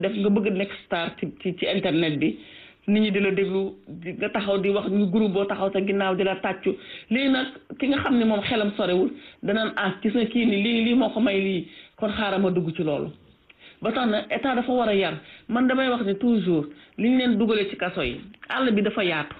def nga bëgg nekk star ci ci ci internet bi nit ñi di la déglu di nga taxaw di wax ñu groupe boo taxaw sa ginnaaw di la tàccu lii nag ki nga xam ne moom xelam sorewul danaan ah gis na kii ni lii lii moo ko may lii kon xaaral ma dugg ci loolu ba tax na état dafa war a yar man damay wax ne toujours li ñu leen dugalee ci kaso yi àll bi dafa yaatu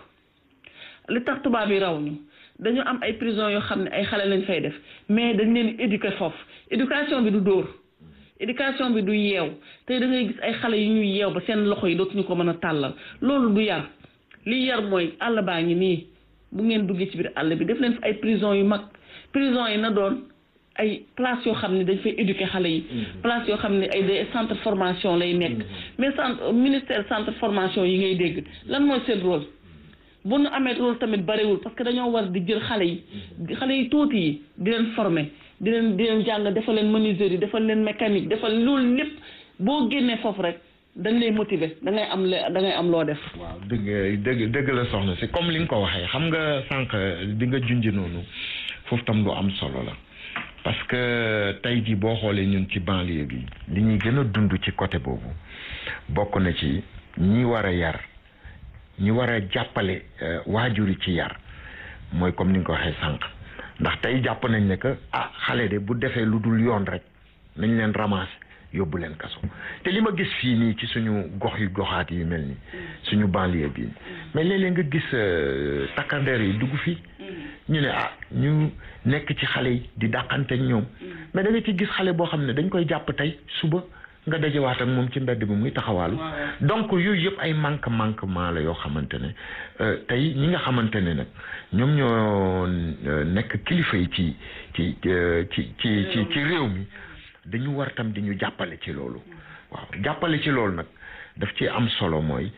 li tax tubaab yi raw ñu dañu am ay prison yoo xam ne ay xale lañ fay def mais dañ leen éduquer foofu éducation bi du dóor éducation bi du yeew tey da ngay gis ay xale yu ñuy yeew ba seen loxo yi dootuñu ko mën a tàllal loolu du yar li yar mooy àll baa ngi nii bu ngeen duggee ci biir àll bi def leen fi ay prison yu mag prison yi na doon ay place yoo xam ne dañ fay éduquer xale yi place yoo xam ne ay des centre formation lay nekk mais centre ministère centre formation yi ngay dégg lan mooy seen rôle bu nu amee rôle tamit bariwul parce que dañoo war di jël xale yi xale yi tuuti yi di leen former di leen di leen jàng defal leen menuiserie defal leen mécanique defal loolu lépp boo génnee foofu rek dañ lay motiver da ngay am da ngay am loo def. waaw dëgg dëgg dëgg la soxna si comme li nga ko waxee xam nga sànq di nga junj noonu foofu tam lu am solo la parce que tey jii boo xoolee ñun ci banlieue bi li ñuy gën a dund ci côté boobu bokk na ci ñi war a yar ñi war a jàppale waajur yi ci yar mooy comme ni nga ko waxee sànq. ndax tey jàpp nañ ne que ah xale de bu defee lu dul yoon rek nañ leen ramasser yóbbu leen kaso te li ma gis fii nii ci suñu gox yu goxaat yi mel ni suñu banlieue bi mais léeg-léeg nga gis takkandeer yi dugg fii ñu ne ah ñu nekk ci xale yi di dàqante ak ñoom mais da nga ci gis xale boo xam ne dañ koy jàpp tey suba nga dajewaat ak moom ci mbedd bi muy taxawaalu donc yooyu yëpp ay manque manquement la yoo xamante ne tey ñi nga xamante ne nag ñoom ñoo nekk kilifa yi ci ci ci ci ci ci réew mi dañu war tam di ñu jàppale ci loolu waaw jàppale ci loolu nag daf ci am solo mooy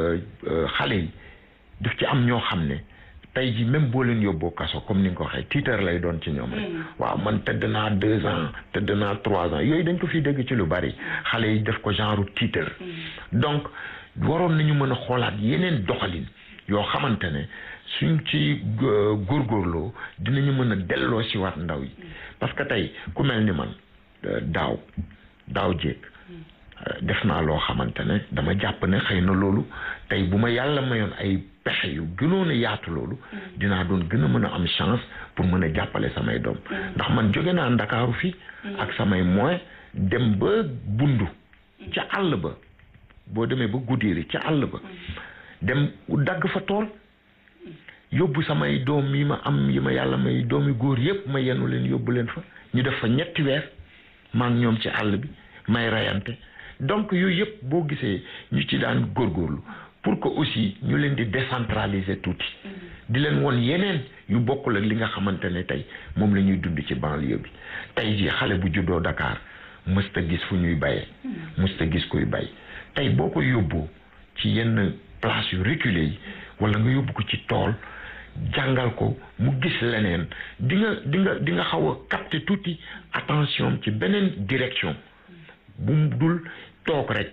xale yi daf ci am ñoo xam ne tey ji même boo leen yóbboo kaso comme ni nga ko waxee tiitar lay doon ci ñoom rek waaw man tëdd naa deux ans tëdd naa trois ans yooyu dañ ko fi dégg ci lu bari xale yi def ko genre tiitar donc waroon nañu mën a xoolaat yeneen doxalin yoo xamante ne suñ ci góorgóorloo dinañu mën a delloo si waat ndaw yi parce que tey ku mel ni man daaw daaw jéeg def naa loo xamante ne dama jàpp ne xëy na loolu tey bu ma yàlla mayoon ay pexe yu gënoon a yaatu loolu dinaa doon gën a mën a am chance pour mën a jàppale samay doom ndax man jóge naa ndakaaru fii ak samay moyens dem ba bundu ca àll ba boo demee ba guddiiri ca àll ba dem dagg fa tool yóbbu samay doom yi ma am yi ma yàlla may doomi góor yépp ma yenu leen yóbbu leen fa ñu def fa ñetti weer maa ngi ñoom ci àll bi may rayante donc yooyu yëpp boo gisee ñu ci daan góorgóorlu pour que aussi ñu leen di décentraliser tuuti di leen won yeneen yu bokkul ak li nga xamante ne tey moom la ñuy dund ci banlieue bi tey jii xale bu juddoo Dakar mësta gis fu ñuy bayee mësta gis kuy bay tey boo ko yóbboo ci yenn place yu reculé yi wala nga yóbbu ko ci tool jàngal ko mu gis leneen di nga di nga di nga xaw a capter tuuti attention ci beneen direction bu mu dul toog rek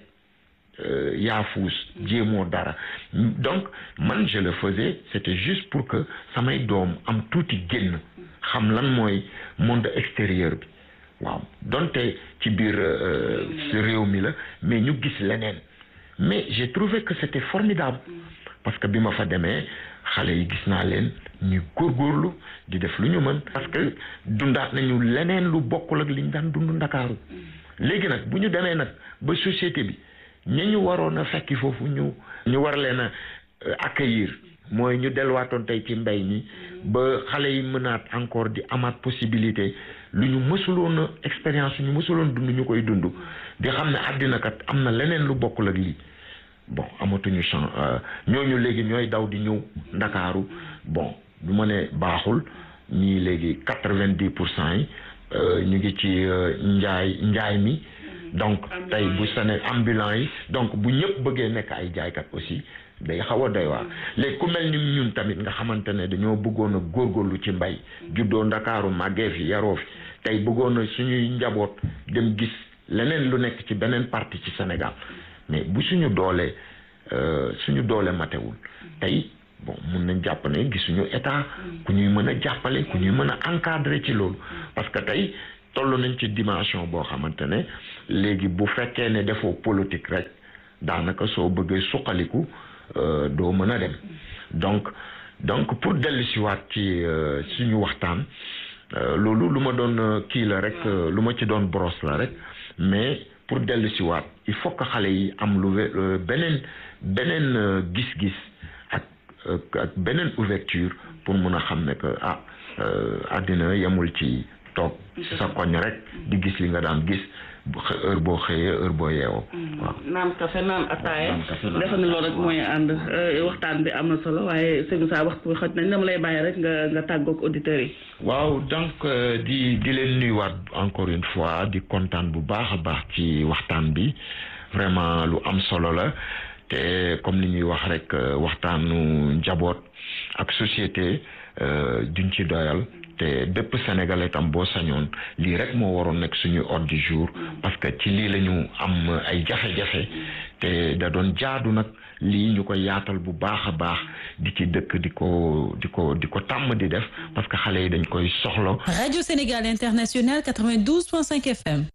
yaafuus jéemoo dara donc man je le faisais c'était juste pour que samay doom am tuuti génn xam lan mooy monde extérieur bi waaw donte ci biir réew mi la mais ñu gis leneen mais j'ai trouvé que c'était formidable parce que bi ma fa demee xale yi gis naa leen ñu góorgóorlu di def lu ñu mën parce que dundaat nañu leneen lu bokkul ak li ñu daan dund ndakaaru léegi nag bu ñu demee nag ba société bi ña ñu waroon a fekki foofu ñu ñu war leen a accueillir mooy ñu delluwaatoon tey ci mbay mi ba xale yi mënaat encore di amaat possibilité lu ñu mësuloon a expérience ñu mësuloon dund ñu koy dund di xam ne àddina kat am na leneen lu bokkul ak lii bon amatuñu chance ñooñu léegi ñooy daw di ñëw ndakaaru bon du ma ne baaxul ñii léegi quatre-vingt-dix pour cent yi ñu ngi ci njaay njaay mi donc tey bu sene ambulant yi donc bu ñëpp bëggee nekk ay jaaykat aussi day xaw a doy waar léegi ku mel ni ñun tamit nga xamante ne dañoo bëggoon a góorgóorlu ci mbay juddoo ndakaaru màggee fi yaroo fi tey bëggoon a suñuy njaboot dem gis leneen lu nekk ci beneen partie ci Sénégal mais bu suñu doolee suñu doole matewul tey bon mun nañ jàpp ne gisuñu état ku ñuy mën a jàppale ku ñuy mën a encadrer ci loolu parce que tey toll nañ ci dimension boo xamante ne léegi bu fekkee ne defoo politique rek daanaka soo bëggee suqaliku doo mën a dem donc donc pour dellu si waat ci suñu waxtaan loolu lu ma doon kii la rek lu ma ci doon brosse la rek mais pour dellu si waat il faut que xale yi am lu beneen beneen gis-gis ak ak beneen ouverture pour mun a xam ne que ah àddina yemul ci toog ci sa koñ rek di gis li nga daan gis heure boo xëyee heure boo yeewoo. waaw naan kafe naan ataaya defe ni loolu rek mooy ànd waxtaan bi am na solo waaye sëñ saa waxtu bi xoj nañ dama lay bàyyi rek nga nga tàggoog auditeurs yi. waaw donc di di leen nuyuwaat encore une fois di kontaan bu baax a baax ci waxtaan bi vraiment lu am solo la te comme ni ñuy wax rek waxtaanu njaboot ak société duñ ci doyal. te bépp sénégalais tam boo sañoon lii rek moo waroon nekk suñu ordre du jour parce que ci lii la ñu am ay jafe-jafe te da doon jaadu nag lii ñu ko yaatal bu baax a baax di ci dëkk di ko di ko di ko tàmm di def parce que xale yi dañ koy soxla. Radio Sénégal International 92.5 FM.